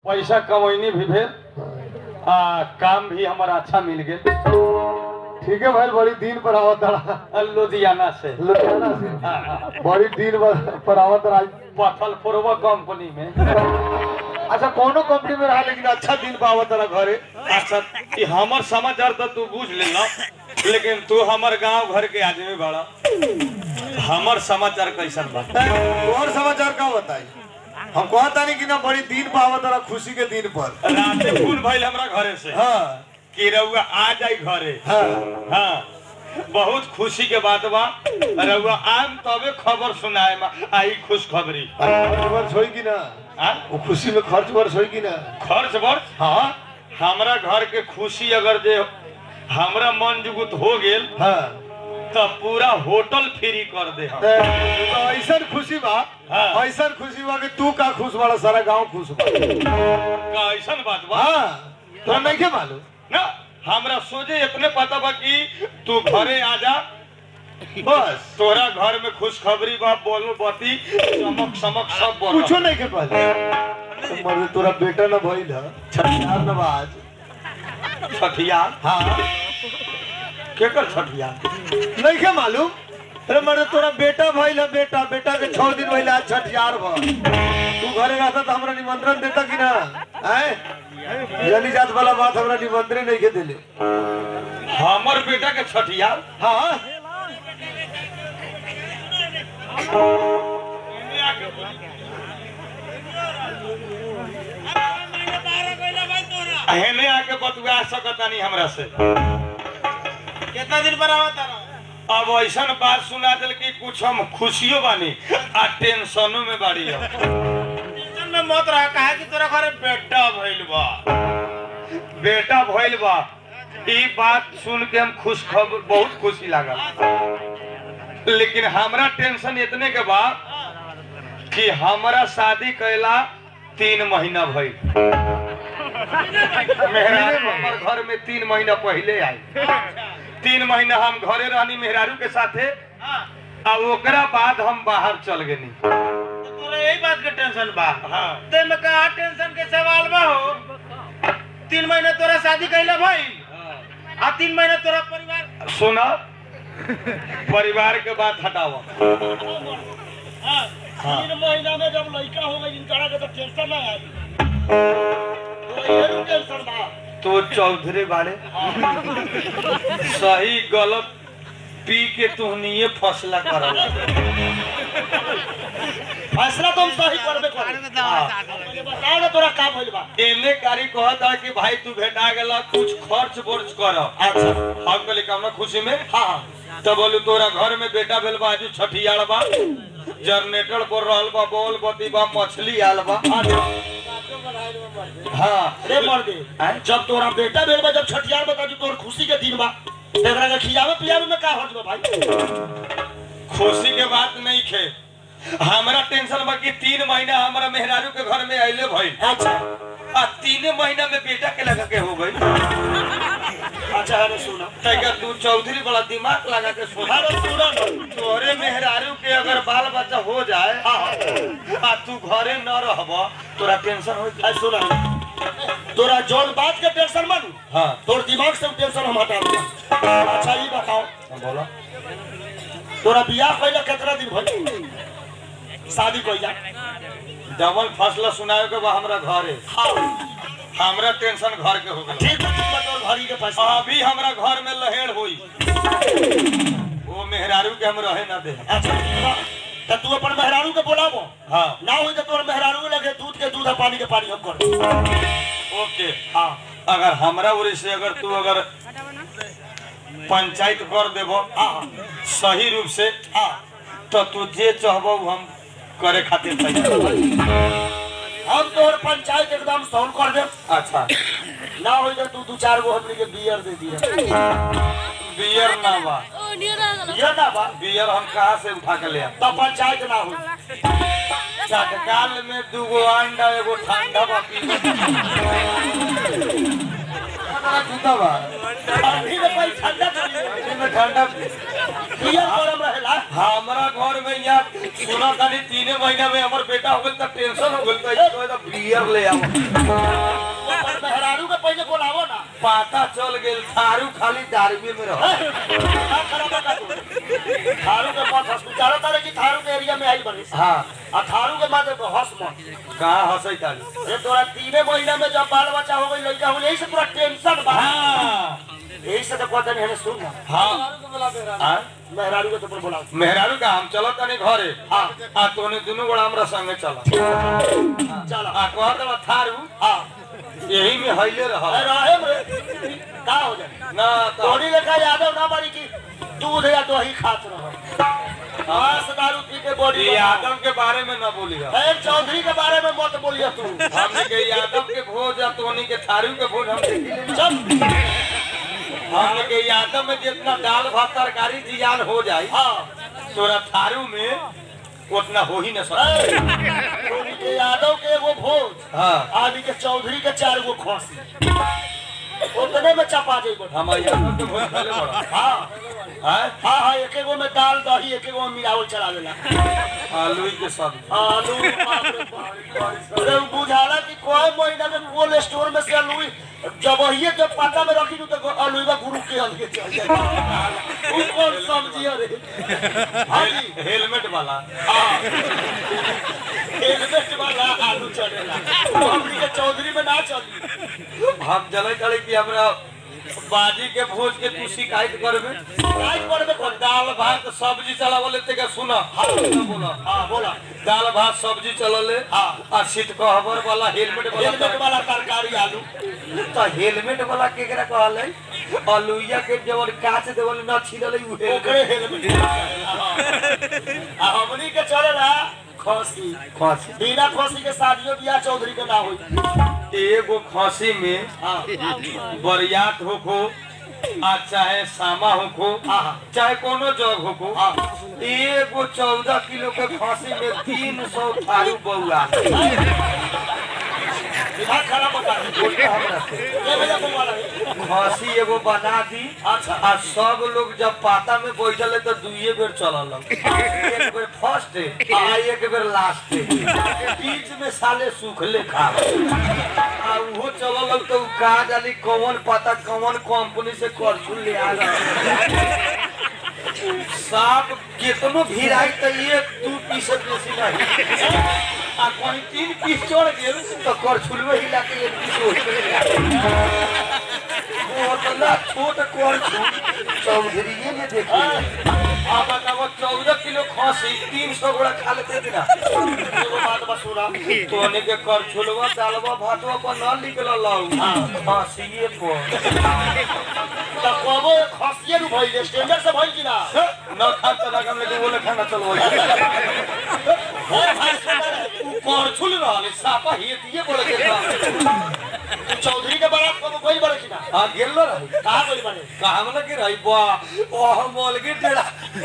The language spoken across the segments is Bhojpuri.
पैसा कमैनी भी भेल आ काम भी हमारा अच्छा मिल गेल ठीक है भाई बड़ी दिन पर आवत रहा लुधियाना से लुधियाना से बड़ी दिन पर- पर आवत रहा पथल फोरवा कंपनी में अच्छा कोनो कंपनी में रहा लेकिन अच्छा दिन पर आवत रहा घरे अच्छा ई हमर समाचार तो तू बुझ लेना लेकिन तू हमर गांव घर के आदमी बड़ा हमर समाचार कैसन बा और समाचार का बताई हम कहता नहीं कि ना बड़ी दिन पर आवत रहा खुशी के दिन पर राते फोन भइल हमरा घरे से हाँ कि रउआ आ जाई घरे हाँ हाँ बहुत खुशी के बात बा रउआ आम तबे खबर सुनाए मा आई खुश खबरी खर्च वर्ष होई कि ना हाँ वो खुशी में खर्च वर्ष होई कि ना खर्च वर्ष हाँ हमरा घर के खुशी अगर जे हमरा मन जुगुत हो गेल हाँ तो पूरा होटल फ्री कर दे हम तो ऐसा खुशी बा हाँ। ऐसा खुशी बा कि तू का खुश बड़ा सारा गांव खुश बा का ऐसन बात बा हाँ तो नहीं के मालूम ना हमरा सोचे इतने पता बा कि तू घरे आ जा बस तोरा घर में खुशखबरी बा बोलो बती चमक समक सब बोल कुछो नहीं के पहले तो मर्द तोरा बेटा न भइल ह छठियार नवाज छठिया हाँ केकर छठिया नहीं के मालूम अरे मर्द तोरा बेटा भइल ह बेटा बेटा के छह दिन भइल आज छठियार भ तू घरे रहता तो हमरा निमंत्रण देता कि ना हैं जली जात वाला बात हमरा निमंत्रण नहीं के देले हमर बेटा के छठिया हाँ एहने आके बतुआ सकता नहीं हमरा से कितना दिन पर आवा तारा अब ऐसन बात सुना दिल कि कुछ हम खुशियों बानी आ टेंशनों में बाड़ी हम टेंशन में मत रहा कहा कि तोरा घरे बेटा भइल बा बेटा भइल बा ई बात सुन के हम खुश खबर बहुत खुशी लागल लेकिन हमरा टेंशन इतने के बा कि हमरा शादी कैला तीन महीना भइल मेहरारू हमर घर में तीन महीना पहले आई तीन महीना हम घरे रहनी मेहरारू के साथे आ ओकरा बाद हम बाहर चल गेनी तो तोरा यही बात के टेंशन बा हाँ ते में कहा टेंशन के सवाल बा हो तीन महीने तोरा शादी कैला भाई आ तीन महीने तोरा परिवार सुना परिवार के बात हटाओ हाँ, तीन महीना में जब लड़का हो गई इनका के तो टेंशन ना आई तो ये टेंशन बा तो चौधरी बाड़े सही गलत पी के तुहनिए फैसला करल फैसला तुम सही करबे करे बताओ ना तोरा का भइल बा एने कारी कहता कि भाई तू भेटा गेला कुछ खर्च वर्च कर अच्छा हम कहले कि हमरा खुशी में हाँ तो बोलू तोरा घर में बेटा भेल बा आजू छठियार बा जनरेटर पर रहल बा बोल बत्ती बा मछली आल बा हाँ रे मर्दे आय? जब तोरा बेटा भेल बा जब छठियार बता तोर खुशी के दिन बा तेरा के खियावे पियावे में का हर्ज बा भाई खुशी के बात नहीं खे हमरा टेंशन बा कि तीन महीना हमरा मेहरारू के घर में अइले भइल अच्छा आ तीने महीना में बेटा के लगा के हो गई अच्छा अरे सुना तैका तू चौधरी बड़ा दिमाग लगा के सोच अरे सुना तोरे मेहरारू के अगर बाल बच्चा हो जाए आ तू घरे न रहब तोरा टेंशन हो अरे सुना तोरा जौन बात के टेंशन मानू हाँ तोर दिमाग से टेंशन हम हटा दूंगा अच्छा ये बताओ बोलो तोरा बियाह पहले कितना दिन भइल शादी कइला डबल फसला सुनावे के बा हमरा घरे हाँ हमरा टेंशन घर के हो गई ठीक है ठीक बा तोर घरी के पैसा अभी हमरा घर में लहेड़ हुई वो मेहरारू के हम रहे ना दे अच्छा तो तू अपन मेहरारू के बोलाबो हाँ ना हुई तो तोर मेहरारू लगे दूध के दूध और पानी के पानी हम कर देब। ओके हाँ अगर हमरा ओर से अगर तू अगर पंचायत कर देबो हाँ सही रूप से हाँ तो तू जे चाहबो उ हम करे खातिर तैयार हम तोहर पंचायत एकदम सॉल्व कर देब अच्छा ना होई तो तू दू चार गो हमनी के बियर दे दिए बियर ना बा बियर ना बा बियर हम कहाँ से उठा के ले आए? तो पंचायत ना होई चटकाल में दूगो अंडा एगो ठंडा बा पी जूता बा अभी में कोई ठंडा गर्मी में में ठंडा पियर गरम रहेला हमारा घर में यहाँ सुना तानी तीने महीना में हमार बेटा हो गल त टेंशन हो गल त तो तो बियर ले आओ ओकर मेहरारू के पहले बोलावो ना पता चल गेल थारू खाली दारुए में रह का खराब का तू थारू के मत हॉस्पिटल तारे की थारू के एरिया में आई बनी हाँ आ थारू के मात्र हंस मत कहाँ हंसै तारी ये तोरा तीने महीना में जब बाल बच्चा हो गई लड़का हो यही से पूरा टेंशन बा हाँ यही से तो पता नहीं है सुन ना हाँ हाँ? मेहरारू के तो बोला मेहरारू का हम चलो तनी घरे हाँ आ तोने दुनू गोड़ा हमरा संगे चला चलो आ कहत बा थारू हाँ यही में हइले रह अरे रहे रे का हो जाए ना तो तोड़ी लेखा यादव ना बड़ी की दूध या दही खात रहो मांस दारू पी के बॉडी ये यादव के बारे में न बोली खैर चौधरी के बारे में मत बोलिए तू हमने के यादव के भोज या तोनी के थारू के भोज हम देखी चल हमने के यादव में जितना दाल भात तरकारी जियान हो जाए हाँ तोरा थारू में उतना हो ही न सके ए, तोरी के यादव के एगो भोज हाँ आदि के चौधरी के चार गो खोसी उतने में चपा जेबो हम यादव के भोज खाले बड़ा हाँ हाँ हाँ हाँ एक एगो में दाल दही एक एगो में मिलावल चला देला आलू के सब्जी आलू बाप रे बाप। अरे बुझाला कि कोई महीना में कोल्ड स्टोर में से आलू जब वही जब पाता में रखी तो आलू का गुरु के अलगे चल जाए वो कौन सब्जी है रे हाँ जी हेलमेट वाला हाँ हेलमेट वाला आलू चलेला तो हमनी के चौधरी में ना चली हम जले चले कि हमरा बाजी के भोज के तू शिकायत करबे राज पड़बे और दाल भात सब्जी चलावले ते का सुना हाँ बोला हाँ बोला दाल भात सब्जी चलले हाँ। आ सीट कवर वाला हेलमेट वाला हेलमेट वाला तरकारी आलू तो हेलमेट वाला केकरा कहले अलुइया के जवन काच देवल न छिलले उ ओकरे हेलमेट हेलमेट आ हमनी के चलेला खसी खसी बिना खसी के शादियों बियाह चौधरी के ना होई एगो खसी में हाँ बरियात होखो आ चाहे सामा होखो हाँ। चाहे कोनो जग होखो हाँ। एगो चौदह किलो के खसी में तीन सौ थारू बउआ दिमाग खराब होता है बोलता हमरा से ये भैया बउआ रहे खसी एगो बना दी अच्छा आ सब लोग जब पाता में बैठल है तो दुइये बेर चलल एक बेर फर्स्ट आ एक बेर लास्ट बीच में साले सुखले खा आ उहो चलल तो उ का जानी कौन पता कौन कंपनी से करछुल ले आ साफ कितनो भिड़ाई तो एक दू पीस बेसी नहीं आ कहीं तीन पीस चढ़ गेल तो करछुलवे हिला के एक पीस ओही उतना छोट करछुल चौधरीये ने देखी आ बताओ चौदह किलो खसी तीन सौ गोड़ा खा लेते थे ना एगो बात बस सुना तोने के करछुलवा दालवा भातवा पर न निकल लाऊ खसिए पर तो कबो खसिए नु भइल स्टैंडर्ड से भइल कि ना न खा त ना हम लेके बोले खाना चलो हे भाई सुना रे। करछुल रहले सापा हेतिए बोले के था तू चौधरी के बारात कबो गइल बड़े कि ना आ गेल न रही कहाँ गइल बड़े कहाँ में लगे रही बा ओह मोल के टेड़ा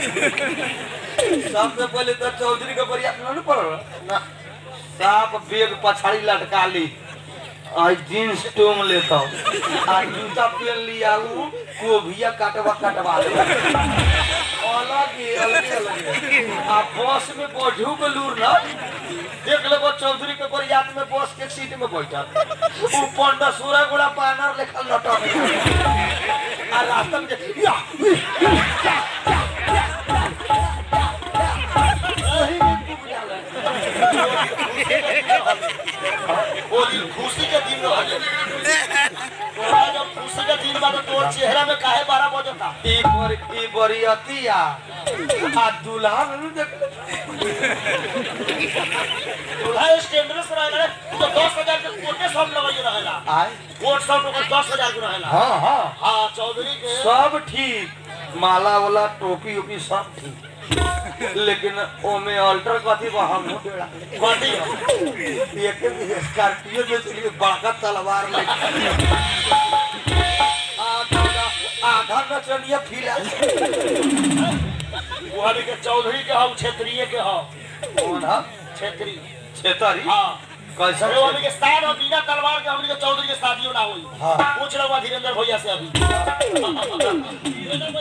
सबसे पहले तो चौधरी के बरिया न पड़ ना साफ बेग पछाड़ी लटका ली आई जींस टोंग लेता आ जूता पहन लिया ऊ कोभिया काटवा काटवा ले अलग ही अलग अलग आ बस में बढ़ू के लूर ना देख ले वो चौधरी के बरियात में बस के सीट में बैठल ऊ पंडा सूरा गुड़ा पानर लेखल लटक आ रास्ता में जे- या वो दिन खुशी के दिन रहे तोरा जब खुशी के दिन बा तो तोर चेहरा में काहे बारह बजता ई बर ई बरियतिया आ दुल्हा में देख दूल्हा स्टैंडर्ड से रहेला रे तो दस हजार के कोटे सब लगाई रहेला आय कोट सब तो दस हजार के रहेला हाँ हाँ हाँ चौधरी के सब ठीक माला वाला टोपी ओपी सब ठीक लेकिन ओमे अल्टर कथी बा हम कथी एक स्कॉर्पियो जो चलिए बड़का तलवार ले आधा आधा नचनिया फिला बुहारी के चौधरी के हम क्षेत्रीय के हम कौन है क्षेत्रीय छेतरी हाँ कैसा अरे वाली के साथ और बिना तलवार के हमनी के चौधरी के शादियों ना हुई हाँ। पूछ रहा धीरेन्द्र भैया से अभी धीरेन्द्र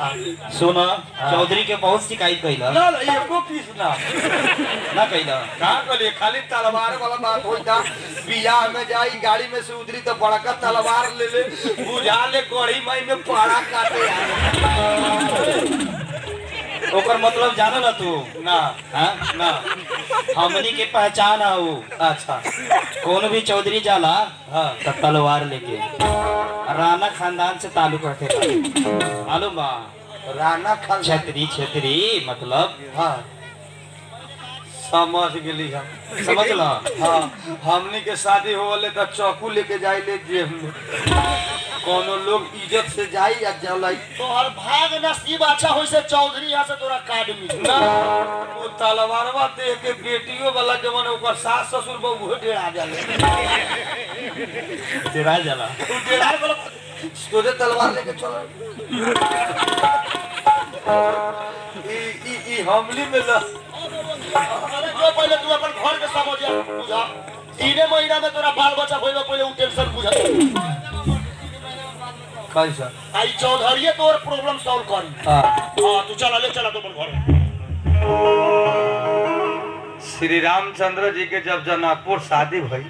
सुनो चौधरी के बहुत शिकायत कैला ना ना एको पीस ना ना कैला का कहलिए खाली तलवार वाला बात होई था बियाह में जाई गाड़ी में से उतरी तो बड़का तलवार ले ले बुझा ले गड़ी मई में पाड़ा काटे आए। ओकर मतलब जानो ना तू ना हाँ ना हमनी के पहचान है वो अच्छा कौन भी चौधरी जाला हाँ तो तलवार लेके राणा खानदान से ताल्लुक रखेगा मालूम बा राणा खान छतरी छतरी मतलब हाँ समझ गेली हम समझ लो हाँ हमनी के शादी होले तो चाकू लेके जाई ले जेब में कोनो लोग इज्जत से जाई या जलाई तोहर भाग नसीब अच्छा होई से चौधरी यहाँ से तोरा कार्ड मिली ना वो तलवारवा देख के बेटियों वाला जवन ओकर सास ससुर बहु डेरा जाले तेरा जाला तू डेरा वाला तोरे तलवार लेके चल ई ई ई हमली में ल अरे जो पहले तू अपन घर के समझ जा बुझा तीने महीना में तोरा बाल बच्चा होई में पहले उ टेंशन बुझा कैसा आई चौधरी तोर प्रॉब्लम सॉल्व करी हाँ हां तू चला ले चला तो अपन घर श्री रामचंद्र जी के जब जनकपुर शादी भई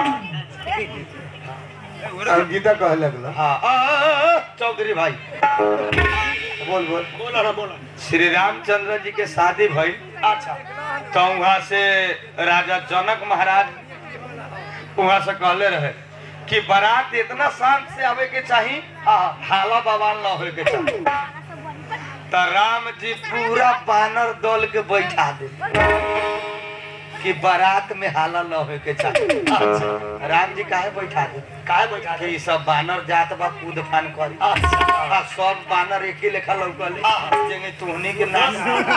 गीता कहे लगला हाँ आ, आ, आ, चौधरी भाई बोल बोल बोला ना बोला श्री रामचंद्र जी के शादी भई अच्छा तो वहां से राजा जनक महाराज वहां से कहले रहे कि बारात इतना शांत से आवे के चाहिए हाला बवाल न होए के चाहिए तो राम जी पूरा बानर दल के बैठा दे कि बारात में हाला न होए के चाहिए अच्छा राम जी काहे बैठा दे काहे बैठा कि ई सब बानर जात बा कूद फान करी आ सब बानर एके लेखा लौकले जेंगे तुहनी के नाम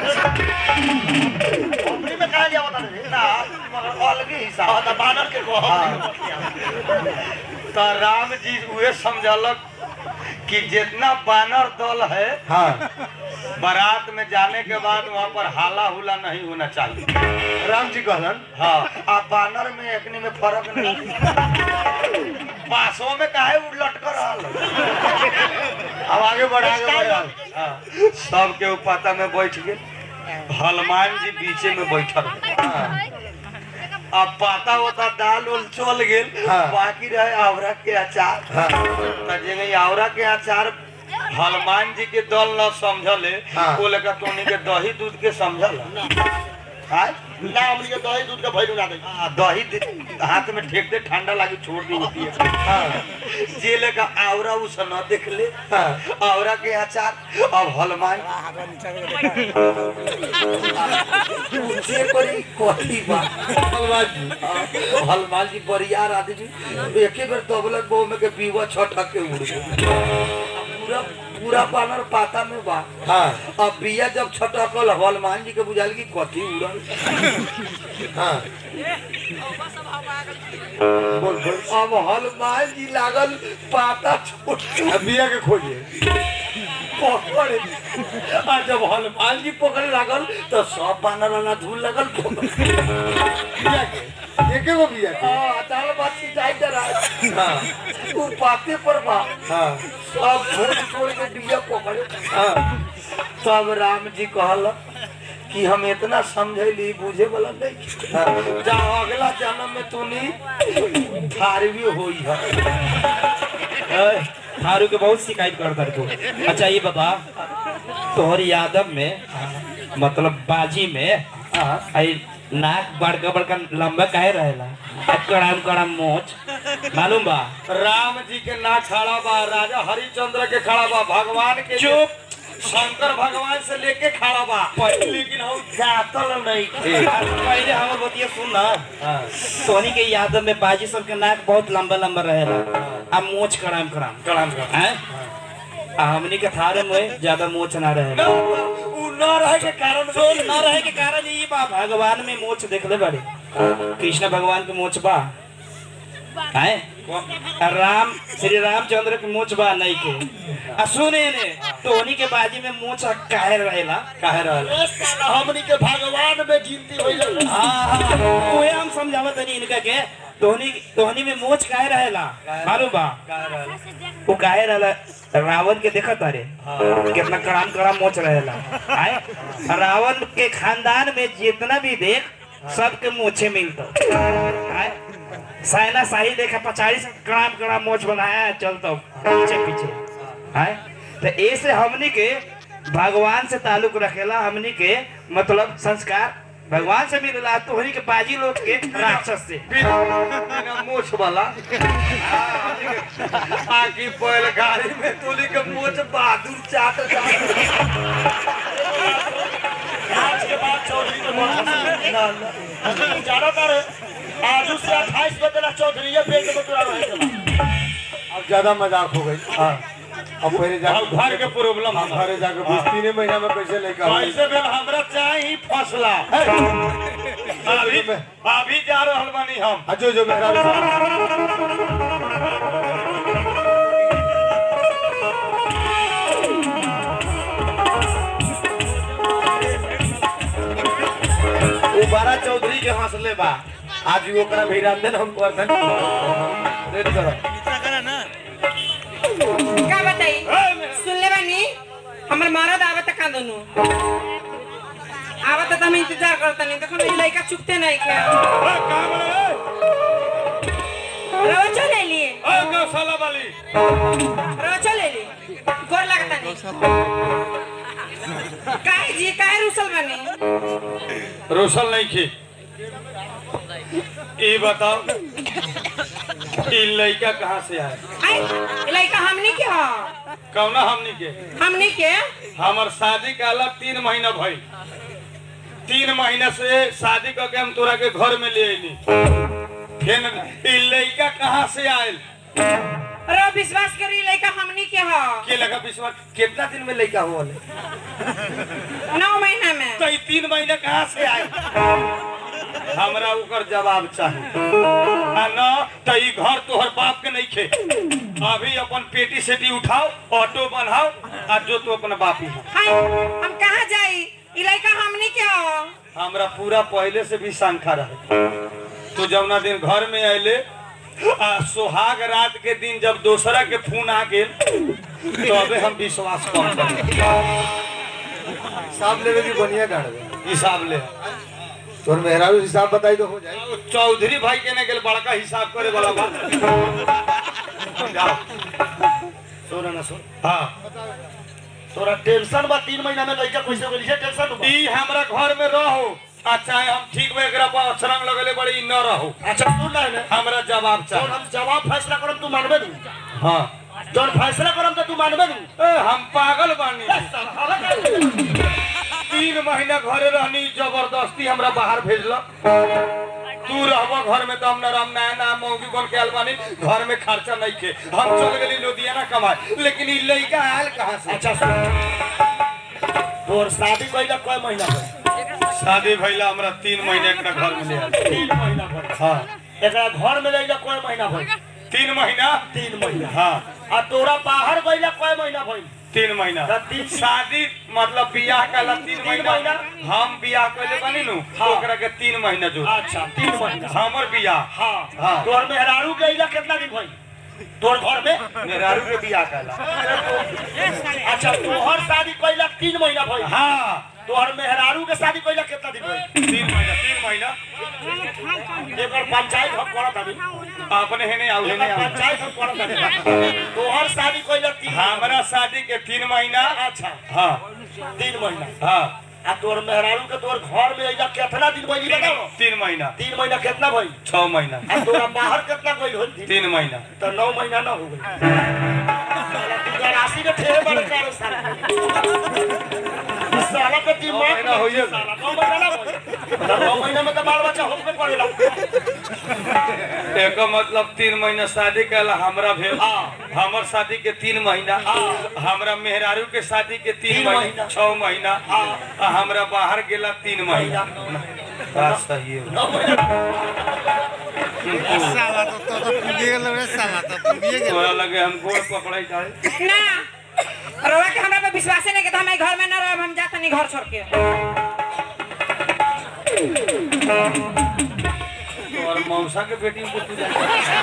कंपनी में काहे लिया बता दे ना मगर अलगे हिसाब हां त बानर के को हाँ। तो राम जी उहे समझलक कि जितना बानर दल है हाँ बारात में जाने के बाद वहाँ पर हाला हुला नहीं होना चाहिए राम जी कहलन हाँ आ बानर में एकनी में फर्क नहीं बासों में काहे उ लटकर रहल अब आगे बढ़ आगे बढ़ हाँ, सबके उ पता में बैठ गए हनुमान जी बीचे में बैठल अब पाता होता दाल उल चल गेल हाँ। बाकी रहे आवरा के अचार हाँ। त जेंगे आवरा के अचार हनुमान जी के दल न समझले हाँ। वो लेकर तोनी के दही दूध के समझल आय? ना हमनी के दही दूध के भैलू ना दे आ, दही दे- हाथ में ठेकते ठंडा लागी छोड़ दी होती है हाँ जे लेकर आवरा उस न देख ले हाँ। आवरा के अचार अब हनुमान जे करी कोठी बा हनुमान जी हनुमान जी बरियार आदमी एके बेर दबलक बहु में के बीवा छटक के उड़ गए पूरा पूरा बानर पाता में बा हाँ अब बिया जब छटकल हनुमान जी के बुझाल की कथी उड़ल हाँ बोल बोल अब हनुमान जी लागल पाता छोड़ के अब बिया के खोजिए पकड़े आ जब हनुमान जी पकड़े लागल तो सब बानर वाला धूल लगल बिया के एके गो बिया के दाल भात सिंचाई करा हाँ वो पाते पर बा हाँ सब छोड़ छोड़ के बिया पकड़े हाँ तब राम जी कहल कि हम इतना समझली बुझे वाला नहीं हाँ। जा अगला जन्म में तूनी थारवी होई है थारू के बहुत शिकायत कर कर तू अच्छा ये बता तोहर यादव में मतलब बाजी में आई नाक बड़का बड़का लंबा काहे रहेला आ कड़ाम कड़ाम मोच मालूम बा राम जी के ना खड़ा बा राजा हरिचंद्र के खड़ा बा भगवान के चुप शंकर भगवान से लेके खड़ा बा लेकिन हम जातल नहीं थे पहले हमर बतिया सुन ना तोहनी के यादव में बाजी सब के नाक बहुत लंबा लंबा रहेला आ मोच कड़ाम कड़ाम कड़ाम कड़ाम। हैं आ हमनी के थारे में ज्यादा मोच ना रहेला उ न रहे के कारण तो न रहे के कारण ये बा भगवान में मोच देखले बारे कृष्ण भगवान के मोच बा हैं राम श्री रामचंद्र के मोच बा नहीं के आ सुने ने तोहनी के बाजी में मोच काहे रहेला काहे रहल ए साला हमनी के भगवान में गिनती होई हाँ हाँ ओहे हम समझावत तनी इनका के तोहनी तोहनी में मोच काहे रहेला मालूम बा वो काहे रहेला रावण के देखत अरे कितना कड़ाम कड़ाम मोच रहेला आए रावण के खानदान में जितना भी देख सबके मोछे मिलता आए साइना शाही देखा पचाड़ी से कड़ाम कड़ाम मोच बनाया है चलता पीछे पीछे आए तो ऐसे हमनी के भगवान से ताल्लुक रखेला हमनी के मतलब संस्कार भगवान से मिलेला तोहनी के बाजी लोग के राक्षस से बिना मोछ वाला आकी बैल गाड़ी में तोली के मोछ बहादुर चाट आज के बाद चौधरी के बहुत ज्यादातर आज से अट्ठाईस बजे तक चौधरी ये पेट में तुरा रहेगा अब ज्यादा मजाक हो गई हाँ अब पहले जा अब घर के प्रॉब्लम हम घरे जाके बीस तीन महीना में कैसे लेकर आए? कैसे भेल हमरा चाही फसला अभी अभी जा रहल बानी हम हाँ, जो जो मेरा वो बारा चौधरी के हंसले बा आज भी ओकरा भिरांदन हम करतन रेड करो का बताई सुनले बानी हमर मरद आवत का दोनों आवत त हम इंतजार करता नहीं देखो ई लड़का चुपते नहीं के रोचो ले लिए ओ गौशाला वाली रोचो ले ली गोर लगता नहीं काहे जी काहे रुसल बानी रोशन नहीं की ये बताओ ये लड़का कहाँ से आए आई ई लड़का हमनी के ह कौना हमनी के हमनी के हमार शादी का अलग तीन महीना भई तीन महीना से शादी करके हम तोरा के घर में ले अली फिर ई लड़का कहाँ से आयल रो विश्वास करी लड़का हमनी के ह के लगा विश्वास कितना दिन में लड़का हुआ नौ महीना में तो ई तीन महीना कहाँ से आयल हमरा ओकर जवाब चाहिए आ न तो ई घर तोहर बाप के नहीं खे अभी अपन पेटी सेटी उठाओ ऑटो बनाओ आ जो तू अपन बापी है हाय हम कहाँ जाई ई लड़का हमनी के ह हमरा पूरा पहले से भी शंका रहे तो जमुना दिन घर में अले आ सुहाग रात के दिन जब दोसरा के फोन आ गेल तो अबे हम विश्वास कम कर हिसाब लेवे की बढ़िया डाल दे हिसाब ले तोर मेहरा भी हिसाब बताई तो हो जाए चौधरी भाई के ने गेल बड़का हिसाब करे वाला बात जाओ सुन ना सुन हाँ तोरा टेंशन बा तीन महीना में लड़का कैसे गेली है टेंशन बा ई हमरा घर में रहो आ चाहे हम ठीक में एकरा पर अक्षरंग लगले बड़ी ई न रहो अच्छा सुन ना ने हमरा जवाब जौन चाहिए हम जवाब फैसला करम तू मानबे नहीं हाँ जौन फैसला करम तो तू मानबे नहीं ए, हम पागल बानी तीन महीना घरे रहनी जबरदस्ती हमरा बाहर भेजलक तू रहब घर में तो हम राम नायना मौगी बन के आयल बानी घर में खर्चा नहीं के हम चल गेली लुधियाना कमाए लेकिन ई लड़का आयल कहाँ से अच्छा सुन तोर शादी कइला कय महीना भइल शादी भइला हमरा तीन महीने एकरा घर में ले आयल तीन महीना भइल हाँ एकरा घर में लइला कय महीना भइल तीन महीना तीन महीना हाँ आ तोरा बाहर गइला कय महीना भइल तीन महीना त तीन- शादी मतलब बियाह कला तीन तीन महीना महीना? हम बियाह कैले बनी नु हाँ। ओकरा के तीन महीना जो अच्छा तीन महीना हमर बियाह हाँ हाँ। तोर मेहरारू गइला कितना दिन भइल तोर घर में मेहरारू के बियाह कला अच्छा तोहर शादी कइला तीन महीना भइल हाँ तोहर मेहरारू के शादी कइला कितना दिन भइल तीन महीना तीन महीना एकर पंचायत हम करत हबी अपने हेने आउ हेने एकर आउ पंचायत हम करत हबी तोहर शादी कइला तीन हमरा शादी के तीन महीना अच्छा हाँ तीन महीना हाँ आ तोर मेहरारू के तोर घर में अइला कितना दिन भइल ई बताओ तीन महीना तीन महीना कितना भइल छह महीना आ तोरा बाहर कितना गइल होल तीन महीना तो नौ महीना ना हो गई साला तू गरासी के ठेहे बड़े कारो साला इस साला के दिमाग नौ महीना होइए गए। साला नौ महीना ना होई तो नौ महीना में तो बाल बच्चा होबे करेला एक मतलब तीन महीना शादी कला हमरा भेल हाँ। हमर शादी के तीन महीना हमरा मेहरारू के शादी के तीन तीन महीना महीना। छह महीना हाँ। आ हमरा बाहर गेला तीन महीना बात सही है नौ महीना साला तो तो तो पुगे गेल रे साला तो पुगे गेल तोरा लगे हम गोड़ पकड़े जाए ना रोवा के हमरा पे विश्वास नहीं के तो हम ई घर में ना रहब हम जात नहीं घर छोड़ के और मौसा के बेटी को तू जा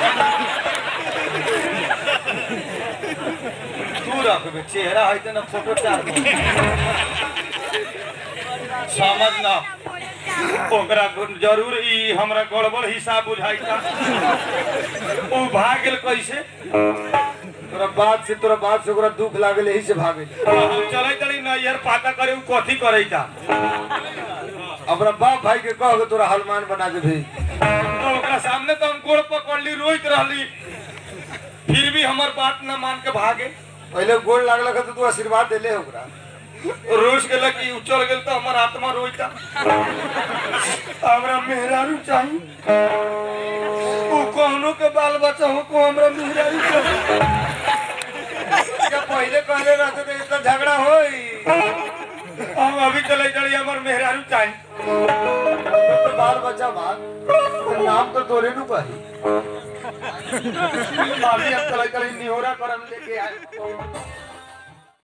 तू रखबे चेहरा है ना फोटो चार समझ ना ओकरा जरूर ई हमरा गड़बड़ हिसाब बुझाइता ओ भाग गेल कैसे तोरा बात से तोरा बात से ओकरा दुख लागल यही से भागे चलै चली नैयर पाता करे उ कथी करैता अपना बाप भाई के कह के तोरा हनुमान बना के भेज तो ओकरा सामने तो हम गोड़ पकड़ली रोइत रहली फिर भी हमर बात न मान के भागे पहले गोड़ लागल तो तू आशीर्वाद देले ओकरा रोज गेल कि उ चल गेल तो हमर आत्मा रोइता हमरा मेहरारू चाही उ कहनो के बाल बच्चा हो को हमरा मेहरारू चाही जब पहले कहले रहते तो इतना झगड़ा होई हम अभी चले चली हमर मेहरारू चाही तो बाल बच्चा बात तो नाम तो तोरे नु कही अभी हम चले चली निहोरा करम लेके आए